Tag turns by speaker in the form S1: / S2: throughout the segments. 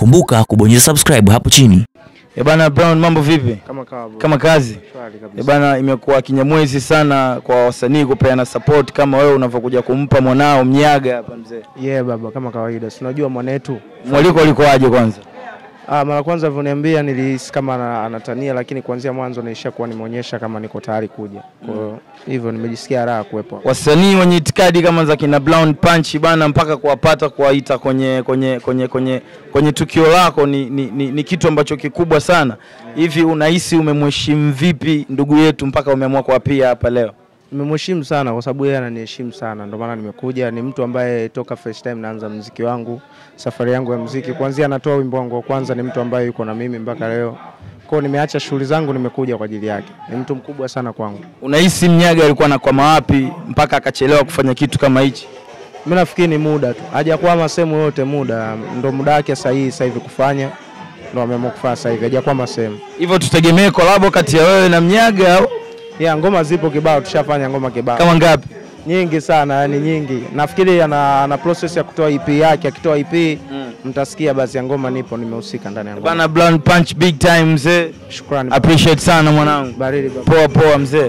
S1: Kumbuka kubonyeza subscribe hapo chini.
S2: Eh bana Brown, mambo vipi?
S3: Kama kawa bro.
S2: Kama kazi
S3: Shwari kabisa.
S2: eh bana, imekuwa kinyamwezi sana kwa wasanii kupeana support kama wewe unavyokuja kumpa mwanao Mnyaga hapa mzee.
S3: Yeah baba, kama kawaida. Si unajua mwanetu.
S2: Mwaliko ulikoaje kwanza?
S3: Ah, mara kwanza alivyoniambia nilihisi kama ana- anatania, lakini kuanzia mwanzo nilishakuwa nimeonyesha kama niko tayari kuja. Kwa hiyo hivyo nimejisikia raha kuwepo. hapa.
S2: Wasanii wenye itikadi kama za kina Brown Punch bana, mpaka kuwapata kuwaita kwenye kwenye kwenye kwenye kwenye tukio lako ni, ni, ni, ni kitu ambacho kikubwa sana. Hivi unahisi umemheshimu vipi ndugu yetu mpaka umeamua kuwapia hapa leo?
S3: Nimemheshimu sana kwa sababu yeye ananiheshimu sana, ndio maana nimekuja. Ni mtu ambaye toka first time naanza mziki wangu, safari yangu ya mziki, kuanzia anatoa wimbo wangu wa kwanza, ni mtu ambaye yuko na mimi mpaka leo. Kwa hiyo nimeacha shughuli zangu, nimekuja kwa ajili yake. Ni mtu mkubwa sana kwangu.
S2: Unahisi Mnyaga alikuwa anakwama wapi mpaka akachelewa kufanya kitu kama hichi?
S3: Mimi nafikiri ni muda tu, hajakwama sehemu yote, muda ndo muda wake sahihi sasa hivi kufanya, ndo ameamua kufanya sasa hivi, hajakwama sehemu.
S2: Hivyo tutegemee kolabo kati ya wewe na Mnyaga au
S3: Yeah, ngoma zipo kibao, tushafanya ngoma kibao
S2: kama ngapi?
S3: nyingi sana, yani nyingi. Nafikiri ana, ana process ya kutoa EP yake, akitoa EP mtasikia basi ya ngoma, nipo nimehusika ndani ya ngoma.
S2: Bana Brown Punch big time mzee.
S3: Shukrani baba.
S2: Appreciate sana mwanangu.
S3: baridi baba.
S2: Poa poa mzee.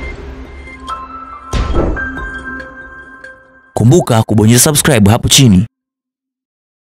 S1: Kumbuka kubonyeza subscribe hapo chini.